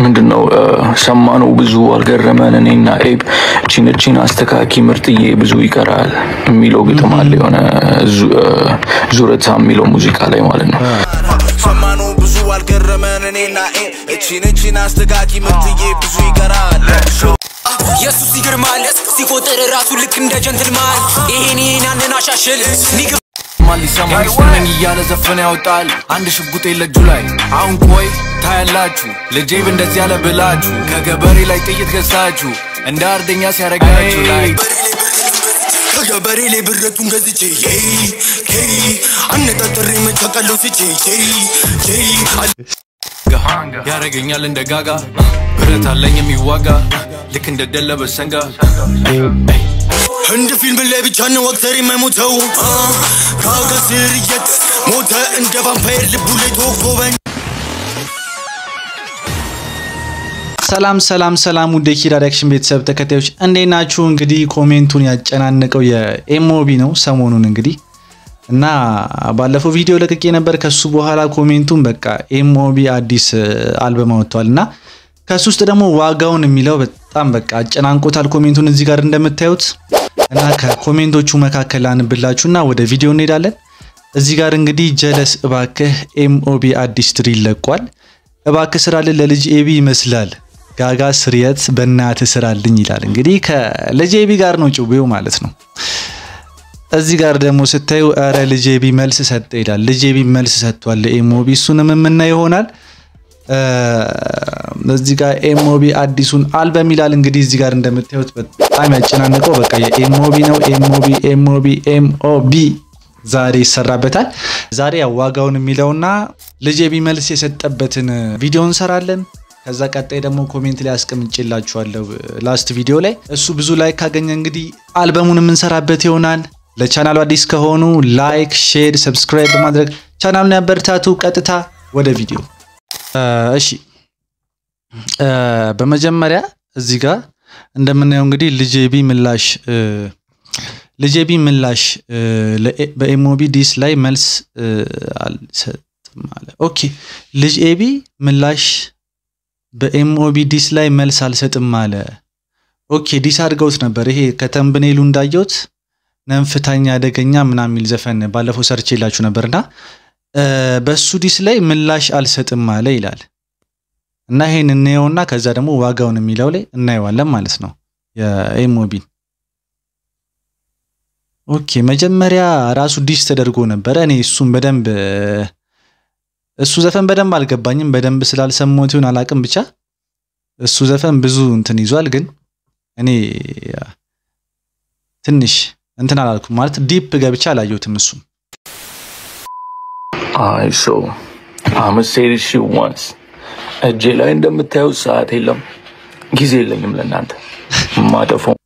ምንድነው ሰማነው ብዙ አልገረመን እኔና ኤብ እቺን እቺን አስተካኪ ምርጥዬ ብዙ ይቀራል የሚለው ግጥም አለ የሆነ ዙረታ የሚለው ሙዚቃ ላይ ማለት ነው። ሰማነው ብዙ አልገረመን እኔና ኤ እቺን እቺን አስተካኪ ምርጥዬ ብዙ ይቀራል ኢየሱስ ይገርማል ሲቆጥር ራሱ ልክ እንደ ጀንትልማን ይሄን ይሄን ያንን አሻሽል ሚግ- ማን ሊሰማኝ ነኝ እያለ ዘፈን ያወጣል አንድ ሽጉጤ ለእጁ ላይ አሁን ቆይ ታያላችሁ ልጄብ እንደዚህ ያለ ብላችሁ ከገበሬ ላይ ጥይት ገዝታችሁ እንደ አርደኛ ሲያረጋችሁ ላይ ከገበሬ ላይ ብረቱን ገዝቼ ዬይ ዬይ አነጣጥሬ መቻቃለው ስቼ ዬይ ዬይ ያረገኛል እንደ ጋጋ ብረት አለኝ የሚዋጋ ልክ እንደ ደለበ ሰንጋ ህንድ ፊልም ላይ ብቻ ነው አክተር የማይሞተው አ፣ ጋጋ ስርየት ሞተ እንደ ቫምፓየር ልቡ ላይ ተወጎበኝ ሰላም ሰላም ሰላም ውድ የኪራ ሪያክሽን ቤተሰብ ተከታዮች እንዴት ናችሁ? እንግዲህ ኮሜንቱን ያጨናነቀው የኤምኦቢ ነው ሰሞኑን እንግዲህ እና ባለፈው ቪዲዮ ለቅቄ ነበር። ከሱ በኋላ ኮሜንቱን በቃ ኤምኦቢ አዲስ አልበም አወጥቷል እና ከሱ ውስጥ ደግሞ ዋጋውን የሚለው በጣም በቃ አጨናንቆታል ኮሜንቱን እዚህ ጋር እንደምታዩት እና ከኮሜንቶቹ መካከል ላንብላችሁ እና ወደ ቪዲዮ እንሄዳለን። እዚህ ጋር እንግዲህ ጀለስ እባክህ ኤምኦቢ አዲስ ትሪ ለቋል። እባክህ ስራልን ለልጅ ኤቢ ይመስላል ጋጋ ስርየት በእናት ስራልኝ ይላል። እንግዲህ ከልጅ ኤቢ ጋር ነው ጭዌው ማለት ነው። እዚህ ጋር ደግሞ ስታዩ ኧረ ልጅ ኤቢ መልስ ሰጠ ይላል። ልጅ ኤቢ መልስ ሰጥቷል ለኤምኦቢ እሱንም የምናይ ይሆናል። እዚህ ጋር ኤምኦቢ አዲሱን አልበም ይላል። እንግዲህ እዚህ ጋር እንደምታዩት በጣም ያጨናነቀው በቃ የኤምኦቢ ነው። ኤምኦቢ ኤምኦቢ ኤምኦቢ ዛሬ ይሰራበታል። ዛሬ ያው ዋጋውን የሚለውና ልጅ ኤቢ መልስ የሰጠበትን ቪዲዮ እንሰራለን። ከዛ ቀጣይ ደግሞ ኮሜንት ላይ አስቀምጬላችኋለሁ ላስት ቪዲዮ ላይ እሱ ብዙ ላይክ ካገኘ እንግዲህ አልበሙን የምንሰራበት ይሆናል። ለቻናሉ አዲስ ከሆኑ ላይክ፣ ሼር፣ ሰብስክራይብ በማድረግ ቻናሉን ያበረታቱ። ቀጥታ ወደ ቪዲዮ እሺ። በመጀመሪያ እዚህ ጋር እንደምናየው እንግዲህ ልጅ ኤቢ ምላሽ ልጅ ኤቢ ምላሽ በኤምኦቢ ዲስ ላይ መልስ አልሰጥም አለ። ኦኬ ልጅ ኤቢ ምላሽ በኤምኦቢ ዲስ ላይ መልስ አልሰጥም አለ። ኦኬ ዲስ አድርገውት ነበር። ይሄ ከተምብኔሉ እንዳየሁት ነንፍታኛ አደገኛ ምናምን የሚል ዘፈን ባለፈው ሰርቼ የላችሁ ነበርና በሱ ዲስ ላይ ምላሽ አልሰጥም አለ ይላል እና ይሄን እናየውና ከዛ ደግሞ ዋጋውን የሚለው ላይ እናየዋለን ማለት ነው የኤምኦቢን ኦኬ መጀመሪያ ራሱ ዲስ ተደርጎ ነበረ። እኔ እሱን በደንብ እሱ ዘፈን በደንብ አልገባኝም። በደንብ ስላልሰማሁት ይሁን አላቅም፣ ብቻ እሱ ዘፈን ብዙ እንትን ይዟል። ግን እኔ ትንሽ እንትን አላልኩም ማለት ዲፕ ገብቻ አላየሁትም። እሱም አይ ሶ አመሴሪሽ ዋንስ እጄ ላይ እንደምታዩት ሰዓት የለም፣ ጊዜ የለኝም ለእናንተ ማጠፋው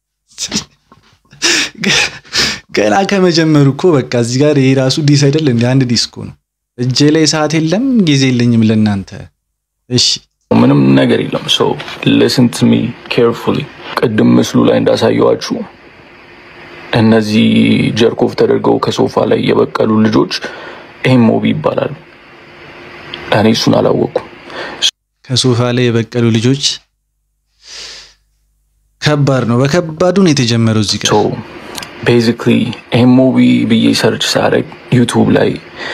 ገና ከመጀመሩ እኮ በቃ እዚህ ጋር ይሄ ራሱ ዲስ አይደል እንደ አንድ ዲስኮ ነው። እጄ ላይ ሰዓት የለም ጊዜ የለኝም ለእናንተ። እሺ ምንም ነገር የለም። ሶ ሊስን ቱ ሚ ኬርፉሊ። ቅድም ምስሉ ላይ እንዳሳየዋችሁ እነዚህ ጀርኮፍ ተደርገው ከሶፋ ላይ የበቀሉ ልጆች ኤምኦቢ ይባላሉ። እኔ እሱን አላወቅኩም። ከሶፋ ላይ የበቀሉ ልጆች ከባድ ነው። በከባዱ ነው የተጀመረው እዚህ ጋር ሶ ቤዚክሊ ኤምኦቢ ብዬ ሰርች ሳደርግ ዩቱብ ላይ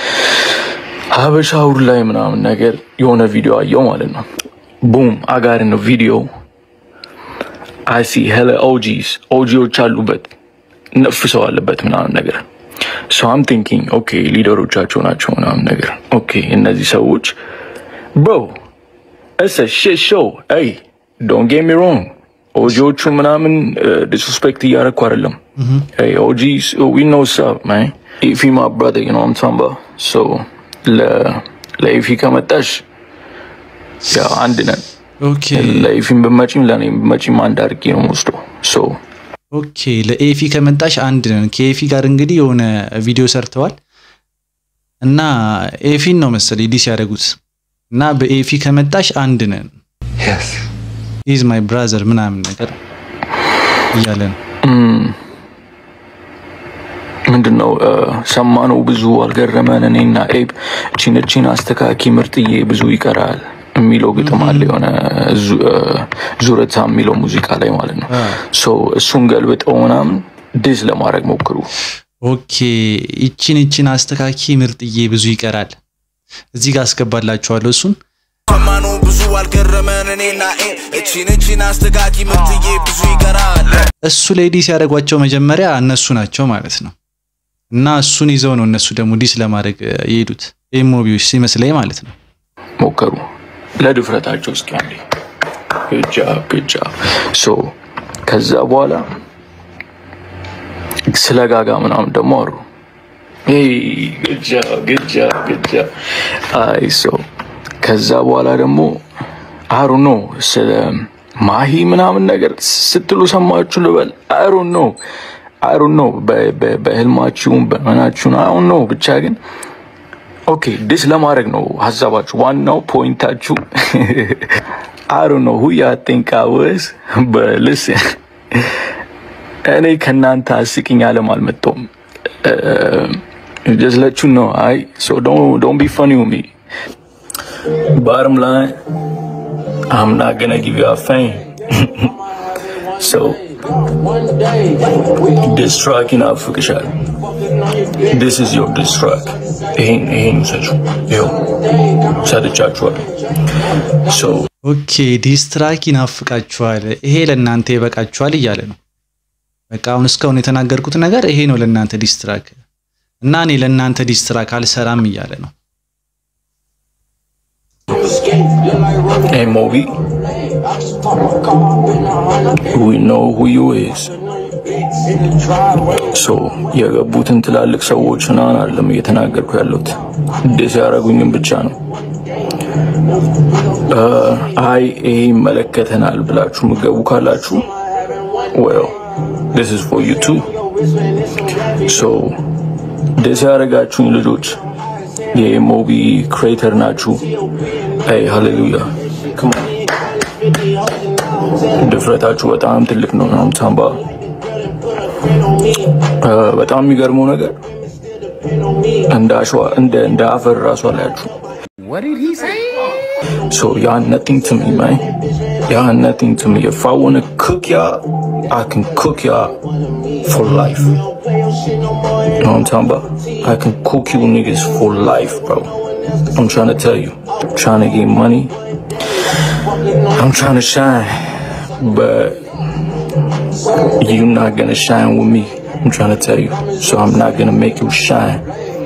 ሀበሻውር ላይ ምናምን ነገር የሆነ ቪዲዮ አየው ማለት ነው። ቡም አጋር ነው ቪዲዮ አይሲ ሄለ ኦጂስ ኦጂዎች አሉበት ነፍ ሰው አለበት ምናምን ነገር ሶ አም ቲንኪንግ ኦኬ ሊደሮቻቸው ናቸው ምናምን ነገር ኦኬ እነዚህ ሰዎች ብሮ እሰ ሽት ሾው ይ ዶንት ጌት ሚ ሮንግ ኦጂዎቹ ምናምን ዲስሪስፔክት እያደረኩ አይደለም። ኦጂስ ዊ ኖ ሳብ ማን ኢፊ ማ ብራዘር ዩ ኖ አም ታምባ ሶ ለኢፊ ከመጣሽ ያው አንድ ነን። ኦኬ ለኢፊም ብመጪም ለእኔም ብመጪም አንድ አድርጌ ነው የምወስደው። ሶ ኦኬ ለኤፊ ከመጣሽ አንድ ነን። ከኤፊ ጋር እንግዲህ የሆነ ቪዲዮ ሰርተዋል እና ኤፊን ነው መሰለኝ ዲስ ያደረጉት እና በኤፊ ከመጣሽ አንድ ነን ኢዝ ማይ ብራዘር ምናምን ነገር እያለ ነው። ምንድን ነው ሰማነው ብዙ አልገረመን እኔና ኤብ እቺን እቺን አስተካኪ ምርጥዬ ብዙ ይቀራል የሚለው ግጥም አለ የሆነ ዙረታ የሚለው ሙዚቃ ላይ ማለት ነው። ሶ እሱን ገልብጠው ምናምን ዲስ ለማድረግ ሞክሩ። ኦኬ ይቺን ይቺን አስተካኪ ምርጥዬ፣ ብዙ ይቀራል። እዚህ ጋር አስገባላችኋለሁ እሱን ሰማኑ ብዙ አልገረመን እኔና እቺን እቺን አስተጋቂ ምርጥዬ ብዙ ይቀራል እሱ ላይ ዲስ ያደረጓቸው መጀመሪያ እነሱ ናቸው ማለት ነው። እና እሱን ይዘው ነው እነሱ ደግሞ ዲስ ለማድረግ የሄዱት ኤሞቢዎች ሲመስለኝ ማለት ነው። ሞከሩ ለድፍረታቸው እስኪ አንዴ ግጃ ግጃ ሶ ከዛ በኋላ ስለ ጋጋ ምናምን ደግሞ አሩ ግጃ ግጃ ግጃ አይ ሶ ከዛ በኋላ ደግሞ አሩ ነው ስለ ማሂ ምናምን ነገር ስትሉ ሰማችሁ ልበል። አሩ ነው አሩ ነው በህልማችሁም በመናችሁን አሁን ነው ብቻ ግን ኦኬ ዲስ ለማድረግ ነው ሀሳባችሁ። ዋናው ፖይንታችሁ አሩ ነው ሁያ ቲንክ አወስ በልስ እኔ ከእናንተ አስቂኝ አለም አልመጣሁም። ጀስት ለቹ ነው አይ ሶ ዶንት ቢ ፈኒ ሚ Bottom line, I'm not gonna give you a fame. so, this track ይናፍቅሻል። This is your diss track. ይሄን ይሄን ውሰጁ። ይኸው ሰጥቻችኋለሁ። So, ኦኬ ዲስትራክ ይናፍቃችኋል፣ ይሄ ለእናንተ ይበቃችኋል እያለ ነው። በቃ አሁን እስካሁን የተናገርኩት ነገር ይሄ ነው ለእናንተ ዲስትራክ እና እኔ ለእናንተ ዲስትራክ አልሰራም እያለ ነው። hey Moby, we know who you is. So, የገቡትን ትላልቅ ሰዎች ምናምን አይደለም እየተናገርኩ ያለሁት ዲስ ያደረጉኝም ብቻ ነው። አይ ይሄ ይመለከተናል ብላችሁ ምገቡ ካላችሁ well this is for you too so ዲስ ያደረጋችሁኝ ልጆች የሞቢ ክሬተር ናችሁ። አይ ሃሌሉያ ድፍረታችሁ በጣም ትልቅ ነው። ናም ሳምባ በጣም የሚገርመው ነገር እንደ አሸዋ እንደ እንደ አፈር ራሱ አላያችሁ። So y'all nothing to me, man. Y'all nothing to me. If I wanna cook y'all, I can cook y'all for life. You know what I'm talking about? I can cook you niggas for life, bro. I'm trying to tell you. I'm trying to get money. I'm trying to shine. But you're not gonna shine with me. I'm trying to tell you. So I'm not gonna make you shine.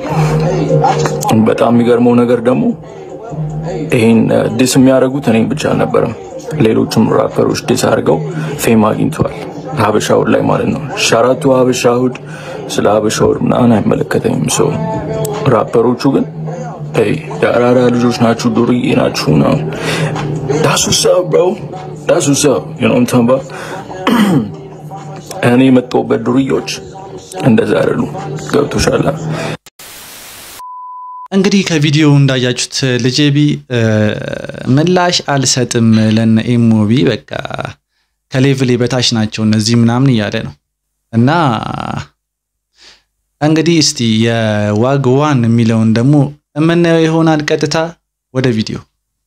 በጣም የሚገርመው ነገር ደግሞ ይሄን ዲስ የሚያደርጉት እኔ ብቻ አልነበረም። ሌሎችም ራፐሮች ዲስ አድርገው ፌም አግኝተዋል። ሀበሻውድ ላይ ማለት ነው። ሻራቱ ሀበሻውድ ስለ ሀበሻውድ ምናምን አይመለከተኝም። ሰው ራፐሮቹ ግን ይ የአራዳ ልጆች ናችሁ፣ ዱርዬ ናችሁ ነው ዳሱ ሰብ ብሮ ዳሱ ሰብ ዩኖምተንባ እኔ የመጣሁበት ዱርዮች እንደዛ አይደሉ። ገብቶሻል? እንግዲህ ከቪዲዮ እንዳያችሁት ልጄቢ ምላሽ አልሰጥም ለነ ኤሞቢ በቃ ከሌቭሌ በታች ናቸው እነዚህ ምናምን እያለ ነው። እና እንግዲህ እስቲ የዋግ ዋን የሚለውን ደግሞ የምናየው ይሆናል። ቀጥታ ወደ ቪዲዮ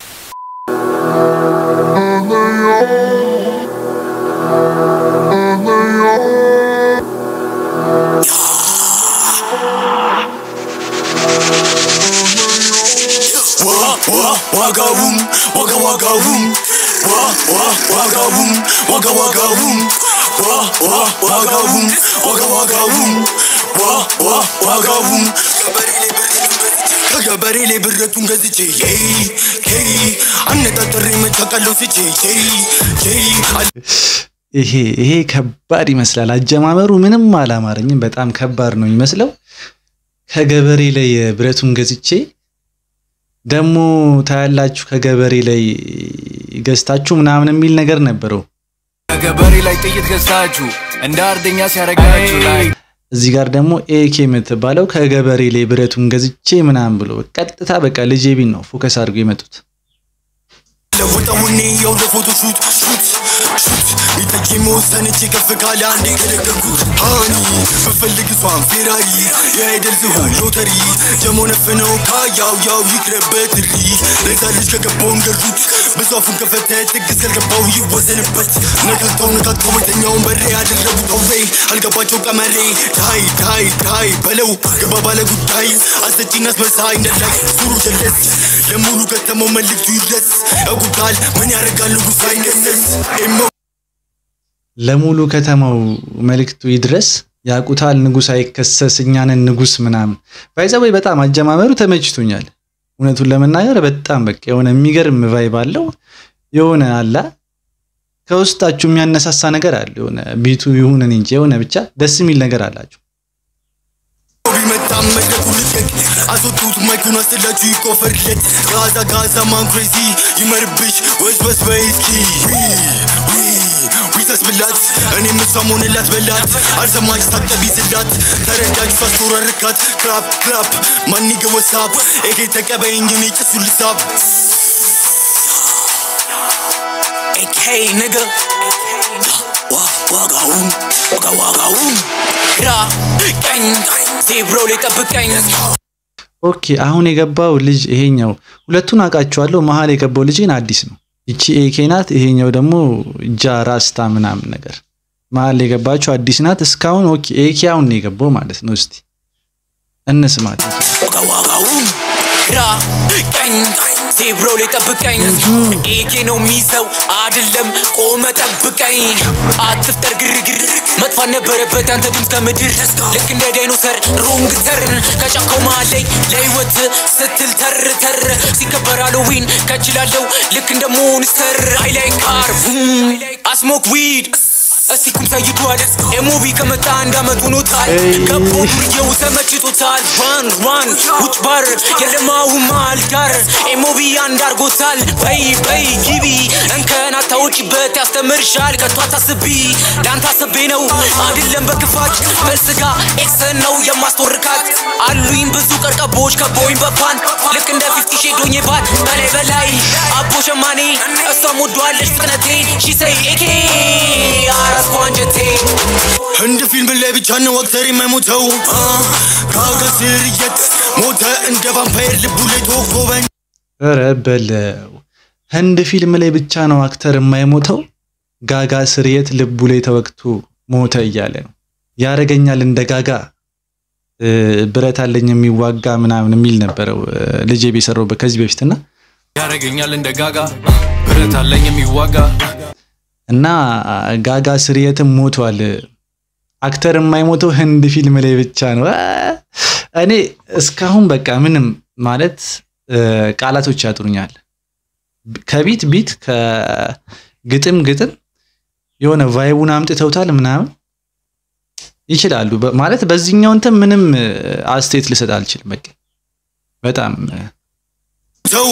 ዋጋውም ዋጋ ዋጋውም ዋጋውም ዋጋ ዋጋውም ዋጋውም ዋጋ ዋጋውም ዋጋውም ከገበሬ ላይ ብረቱን ገዝቼ አነጣጥሬ መቻቃለው ስቼ ይሄ ይሄ ከባድ ይመስላል። አጀማመሩ ምንም አላማረኝም። በጣም ከባድ ነው የሚመስለው። ከገበሬ ላይ ብረቱን ገዝቼ ደግሞ ታያላችሁ ከገበሬ ላይ ገዝታችሁ ምናምን የሚል ነገር ነበረው። ከገበሬ ላይ ጥይት ገዝታችሁ እንደ አርደኛ ሲያረጋችሁ ላይ እዚህ ጋር ደግሞ ኤኬ የምትባለው ከገበሬ ላይ ብረቱን ገዝቼ ምናምን ብሎ ቀጥታ በቃ ልጄ ቢን ነው ፎከስ አድርገው የመጡት። ለውጠው ወኔ የው ለፎቶ ሹት ሹት ሹት ይጠጅ መወሰንች ከፍ ካለ አንዴ ከለቀኩት ሃኒ ብፈልግ እሷን ፌራሪ የአይደል ዝሆን ሎተሪ ጀሞ ነፍነው ካያው ያው ይቅረበት ሪ ለዛ ልጅ ከገባውን ገርዱት ብዙ አፉን ከፈተ ትግስ ካልገባው ይወዘንበት ነካክተው ነካክተው የተኛውን በሬ ያደረጉት አውሬ አልገባቸው ቀመሬ ታይ ታይ ታይ በለው ገባ ባለ ጉዳይ አሰጪና አስመሳይ እንደላይ ዙሩ ጀለስ ለሙሉ ከተማው መልእክቱ ይድረስ ያውቁታል ምን ያደርጋል ንጉሥ አይነሰስ ኤሞ ለሙሉ ከተማው መልእክቱ ይድረስ ያቁታል ንጉስ አይከሰስ እኛንን ንጉስ ምናምን ባይዘወይ በጣም አጀማመሩ ተመችቶኛል። እውነቱን ለመናገር በጣም በቃ የሆነ የሚገርም ቫይብ አለው። የሆነ አላ ከውስጣችሁ የሚያነሳሳ ነገር አለ። የሆነ ቢቱ ይሁን እኔ እንጂ የሆነ ብቻ ደስ የሚል ነገር አላቸው። ቢመጣም መድረኩ ልቀቅ አስወጡት ማይኩን አስላችሁ ይቆፈርለት ጋዛ ጋዛ ማን ክሬዚ ይመርብሽ ወስበስ በይስኪ ዊተስ ብላት እኔም እሷም ሆንላት በላት አልሰማች ታቀቢ ስላት ተረዳች ሳስቶረርካት ክራፕ ክራፕ ማኒገ ወሳብ ኤኬ ተቀበይኝ እኔ ጭሱ ልሳብ ኤኬ ንገ ዋጋውን ዋጋ ዋጋውን ግራ ቀኝ ዜብሮ ላይ ጠብቀኝ ኦኬ አሁን የገባው ልጅ ይሄኛው ሁለቱን አውቃቸዋለሁ። መሀል የገባው ልጅ ግን አዲስ ነው። ይቺ ኤኬ ናት። ይሄኛው ደግሞ ጃ ራስታ ምናምን ነገር መሀል የገባቸው አዲስ ናት። እስካሁን ኦኬ ኤኬ አሁን ነው የገባው ማለት ነው። እስቲ እንስማት። ዋጋ ዋጋውን ግራ ቀኝ ዜብሮ ላይ ጠብቀኝ ኤኬ ነው የሚይዘው አይደለም ቆመ ጠብቀኝ አትፍጠር ግርግር መጥፋት ነበረበት አንተ ድምፅ ከምድር ልክ እንደ ዳይኖሰር ሮንግ ተርን ከጫካው መሃል ላይ ለህይወት ስትል ተር ተር ሲከበር ሃሎዊን ከችላለው ልክ እንደ ሞንስተር አይ ላይ ካር አስሞክ ዊድ እስቲ ኩም ሰይቷል ኤሞቢ ከመጣ እንዳመት ሆኖታል ገቦ ዱርዬው ተመችቶታል ራን ራን ውጭ ባር የለማው መሃል ዳር ኤሞቢ አንድ አርጎታል በይ በይ ጊቢ እንከን አታውጭበት ያስተምርሻል ከቶ አታስቢ ለአንተ አስቤ ነው አይደለም በክፋት በስጋ ኤክሰን ነው የማስቶርካት አሉኝ ብዙ ቀርቀቦች ከቦኝ በፓን ልክ እንደ ፊፍቲ ሼዶኝ ባት በላይ በላይ አቦ ሸማኔ እሷም ወዷለች ፍጥነቴን ሺሰይ ኤኬ አራስኩ አንጀቴ ህንድ ፊልም ላይ ብቻ ነው አክተር የማይሞተው ከአጋስር የት ሞተ እንደ ቫምፓየር ልቡ ላይ ተወጎበኝ ኧረ በለው ህንድ ፊልም ላይ ብቻ ነው አክተር የማይሞተው ጋጋ ስርየት ልቡ ላይ ተወግቶ ሞተ እያለ ነው ያረገኛል እንደ ጋጋ እ፣ ብረት አለኝ የሚዋጋ ምናምን የሚል ነበረው እ፣ ልጄ የሰራውበት ከዚህ በፊትና ያረገኛል እንደ ጋጋ ብረት አለኝ የሚዋጋ እና ጋጋ ስርየትም ሞቷል። አክተር የማይሞተው ህንድ ፊልም ላይ ብቻ ነው። አ፣ እኔ እስካሁን በቃ ምንም ማለት እ፣ ቃላቶች ያጥሩኛል። ከቢት ቢት ከግጥም ግጥም የሆነ ቫይቡን አምጥተውታል ምናምን ይችላሉ በ- ማለት በዚህኛው እንትን ምንም እ፣ አስተያየት ልሰጥ አልችልም። በቃ በጣም እ፣ ሰው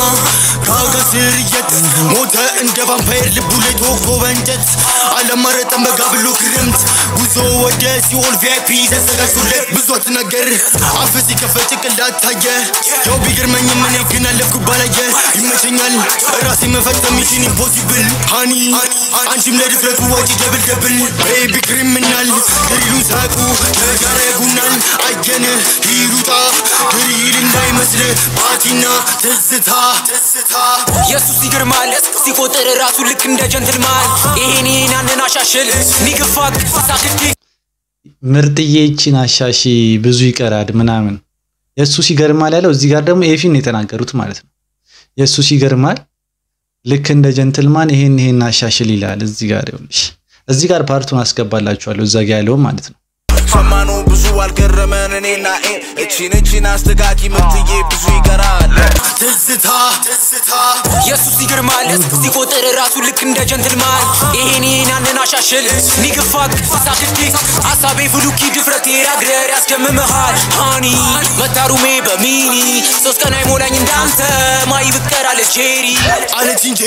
ከአጋስር የት ሞተ እንደ ቫምፓየር ልቡ ላይ ተወግቶ በእንጨት አለማረጠም በጋ ብሎ ክረምት ጉዞ ወደ ሲኦል ቪአይፒ ተዘጋጅቶለት ብዙ አትናገር አፍ ሲከፈት ጭንቅላት ታየ ያው ቢገርመኝም እኔ ግን አለፍኩ ባላየ ይመቸኛል ራሴ መፈጸም ሚሽን ኢምፖሲብል ሃኒ አንቺም ለድፍረቱ ወጪ ደብል ደብል ቤቢ ክሪሚናል ድሪሉ ሳቁ ተጋራ ያጉናል አየን ሂሩጣ ድሪል እንዳይመስል ባቲና ትዝታ ትዝታ ኢየሱስ ይገርማል ሲቆጥር ራሱ ልክ እንደ ጀንትልማን ይሄን ይሄን ያንን አሻሽል ኒግፋት ሳክቴ ምርጥዬ ይቺን አሻሺ ብዙ ይቀራል ምናምን የእሱ ሲገርማል ያለው እዚህ ጋር ደግሞ ኤፊን ነው የተናገሩት ማለት ነው። የእሱ ሲገርማል ልክ እንደ ጀንትልማን ይሄን ይሄን አሻሽል ይላል። እዚህ ጋር ይኸውልሽ፣ እዚህ ጋር ፓርቱን አስገባላችኋለሁ እዛ ጋ ያለውም ማለት ነው። ሰማኑ ብዙ አልገረመን እኔና ኤ እቺን እቺን አስተጋቂ ምርትዬ ብዙ ይቀራል ትዝታ ትዝታ ኢየሱስ ይገርማል ሲቆጥር ራሱ ልክ እንደ ጀንትልማን ይሄን ይሄን ያንን አሻሽል ኒግፋት ሳክቴ አሳቤ ፍሉኪ ድፍረቴ ያግረር ያስደምምሃል ሃኒ መታሩሜ በሚኒ ሶስት ቀን አይሞላኝ እንዳንተ ማይ ብቀራለ ጄሪ አለች እንጂ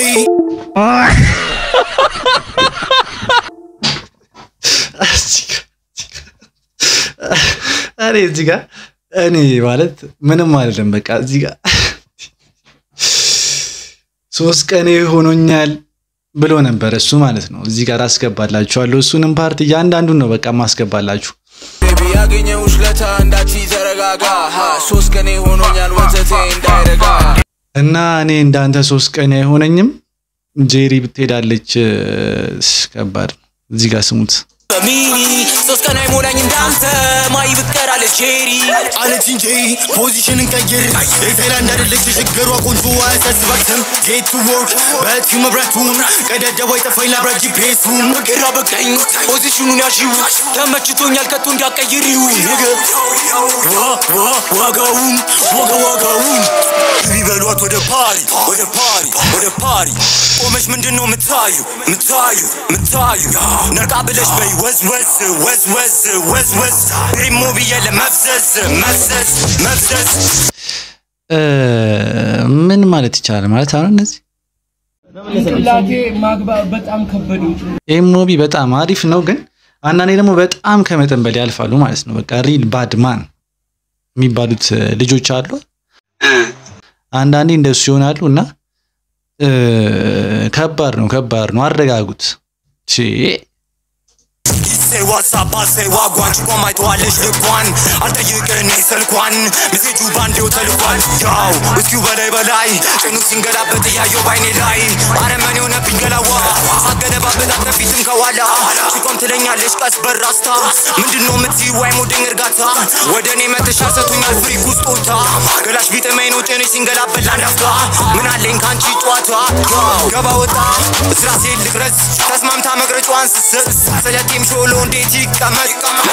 እኔ እዚህ ጋር እኔ ማለት ምንም አይደለም። በቃ እዚህ ጋር ሶስት ቀኔ ሆኖኛል ብሎ ነበር እሱ ማለት ነው። እዚህ ጋር አስገባላችኋለሁ። እሱንም ፓርት እያንዳንዱን ነው በቃ ማስገባላችሁ። ቤቢ ያገኘሁሽ ለታ እንዳቺ ተረጋጋ ሀ፣ ሶስት ቀኔ ሆኖኛል ወተቴ እንዳይረጋ እና እኔ እንዳንተ ሶስት ቀን አይሆነኝም። ጄሪ ብትሄዳለች እስ፣ ከባድ ነው። እዚህ ጋር ስሙት። በሚኒ ሶስት ቀን አይሞላኝ እንዳንተ ማይ ብትቀራለች ጄሪ አለች እንጂ ፖዚሽንን ቀይር የታይላንድ አይደለች የችግሯ ቁንጮ አያሳስባትም ጌት ቱ ወርክ በእጅ መብራቱን ቀዳዳው አይጠፋኝ ላብራ ጂፒኤሱን ግራ በቀኝ ፖዚሽኑን ያሺው ተመችቶኛል ከቶ እንዳቀይሪው ነገ ዋጋውን ዋጋ ዋጋውን ቢበሏት ወደ ፓሪ ወደ ፓሪ ወደ ፓሪ ቆመች ምንድን ነው ምታዩ ምታዩ ምታዩ ነቃ ብለሽ በይ ወዝ ወዝ ወዝ ወዝ ወዝ ወዝ ሪሞ ብየለ መፍዘዝ መፍዘዝ መፍዘዝ እ፣ ምን ማለት ይቻላል ማለት አሁን እነዚህ ጭንቅላቴ ማግባብ በጣም ከበደኝ። ኤሞቢ በጣም አሪፍ ነው፣ ግን አንዳንዴ ደግሞ በጣም ከመጠን በላይ ያልፋሉ ማለት ነው። በቃ ሪል ባድ ማን የሚባሉት እ፣ ልጆች አሉ። አንዳንዴ እንደሱ ይሆናሉ እና እ፣ ከባድ ነው፣ ከባድ ነው። አረጋጉት። ቺ ይሴ ዋትሳፕ አሴ ዋጓን ጭቆም አይተዋለሽ ልኳን አልጠይቅህ እኔ ስልኳን ሜሴጁ ባንዴው ተልኳል ያው እስኪው በላይ በላይ ጭኑ ሲንገላበጥ እያየው ባይኔ ላይ አረመኔ ሆነብኝ ገላዋ ሳገለባበጣት ከፊትም ከኋላ ጭቆም ትለኛለሽ ቀስ በራስታ ምንድነው የምትይው አይሞደኝ እርጋታ ወደ እኔ መተሻል ሰቶኛል ፍሪክ ውስጦታ ገላሽ ቢጥመኝ ነው ጭኔ ሲንገላበጥ ላንዳፍታ ምን አለኝ ከአንቺ ጨዋታ ያው ገባ ወጣ እስራሴ ልቅረጽ ተስማምታ መቅረጫዋን ስስር ስለቴም ሾሎ እንዴት ይቀመጥ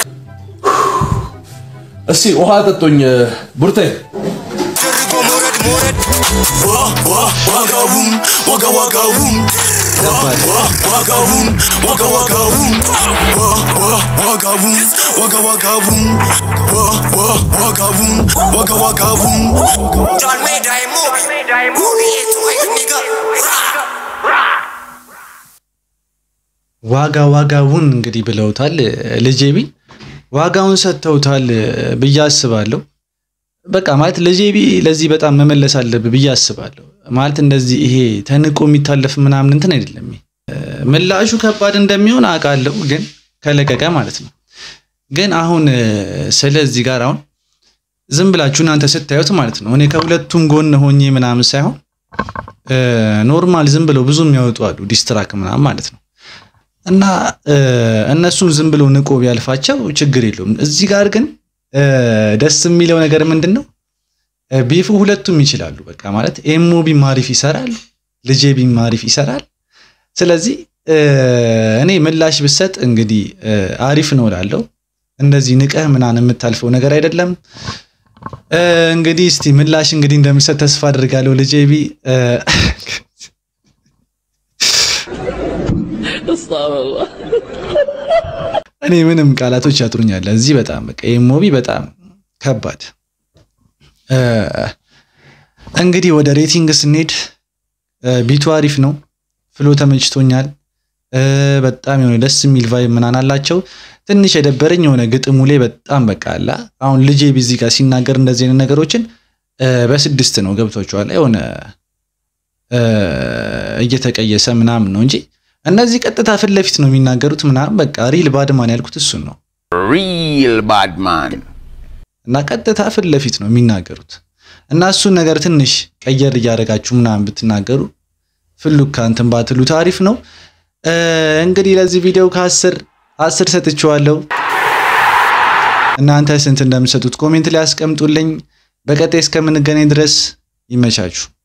እስቲ ውሃ ጠጦኝ ቡርቴ ደርጎ መውረድ መውረድ ዋ ዋ ዋጋውን ዋጋ ዋጋውን ዋ ዋ ዋጋውን ዋጋ ዋጋውን ዋ ዋ ዋጋውን ዋጋ ዋጋውን ዋ ዋ ዋጋውን ዋጋ ዋጋውን ጃን ሜዳ ሙቢ ሙቢ ኒጋ ዋጋ ዋጋውን እንግዲህ ብለውታል። ልጄቢ ዋጋውን ሰጥተውታል ብዬ አስባለሁ። በቃ ማለት ልጄቢ ለዚህ በጣም መመለስ አለብህ ብዬ አስባለሁ። ማለት እንደዚህ ይሄ ተንቆ የሚታለፍ ምናምን እንትን አይደለም። ይሄ ምላሹ ከባድ እንደሚሆን አውቃለሁ፣ ግን ከለቀቀ ማለት ነው። ግን አሁን ስለዚህ ጋር አሁን ዝም ብላችሁ እናንተ ስታዩት ማለት ነው እኔ ከሁለቱም ጎን ሆኜ ምናምን ሳይሆን ኖርማል ዝም ብለው ብዙ የሚያወጡ አሉ ዲስትራክ ምናምን ማለት ነው እና እነሱን ዝም ብሎ ንቆ ቢያልፋቸው ችግር የለውም። እዚህ ጋር ግን ደስ የሚለው ነገር ምንድን ነው? ቢፉ ሁለቱም ይችላሉ። በቃ ማለት ኤሞቢም አሪፍ ይሰራል፣ ልጄቢም አሪፍ ይሰራል። ስለዚህ እኔ ምላሽ ብሰጥ እንግዲህ አሪፍ ነው እላለሁ። እንደዚህ ንቀህ ምናምን የምታልፈው ነገር አይደለም። እንግዲህ እስቲ ምላሽ እንግዲህ እንደሚሰጥ ተስፋ አድርጋለሁ። ልጄቢ እኔ ምንም ቃላቶች ያጥሩኛል። እዚህ በጣም በቃ ኤሞቢ በጣም ከባድ። እንግዲህ ወደ ሬቲንግ ስንሄድ ቢቱ አሪፍ ነው፣ ፍሎ ተመችቶኛል። በጣም የሆነ ደስ የሚል ቫይብ ምናምን አላቸው። ትንሽ የደበረኝ የሆነ ግጥሙ ላይ በጣም በቃ አላ አሁን ልጄ ቢዚ ጋር ሲናገር እንደዚህ አይነት ነገሮችን በስድስት ነው ገብቷቸዋል። የሆነ እየተቀየሰ ምናምን ነው እንጂ እነዚህ ቀጥታ ፊት ለፊት ነው የሚናገሩት ምናምን በቃ ሪል ባድማን ያልኩት እሱን ነው። ሪል ባድማን እና ቀጥታ ፊት ለፊት ነው የሚናገሩት እና እሱን ነገር ትንሽ ቀየር እያደረጋችሁ ምናምን ብትናገሩ ፍሉካ እንትን ባትሉት አሪፍ ነው። እንግዲህ ለዚህ ቪዲዮ ከአስር አስር ሰጥቼዋለሁ። እናንተ ስንት እንደምሰጡት ኮሜንት ላይ አስቀምጡልኝ። በቀጣይ እስከምንገናኝ ድረስ ይመቻችሁ።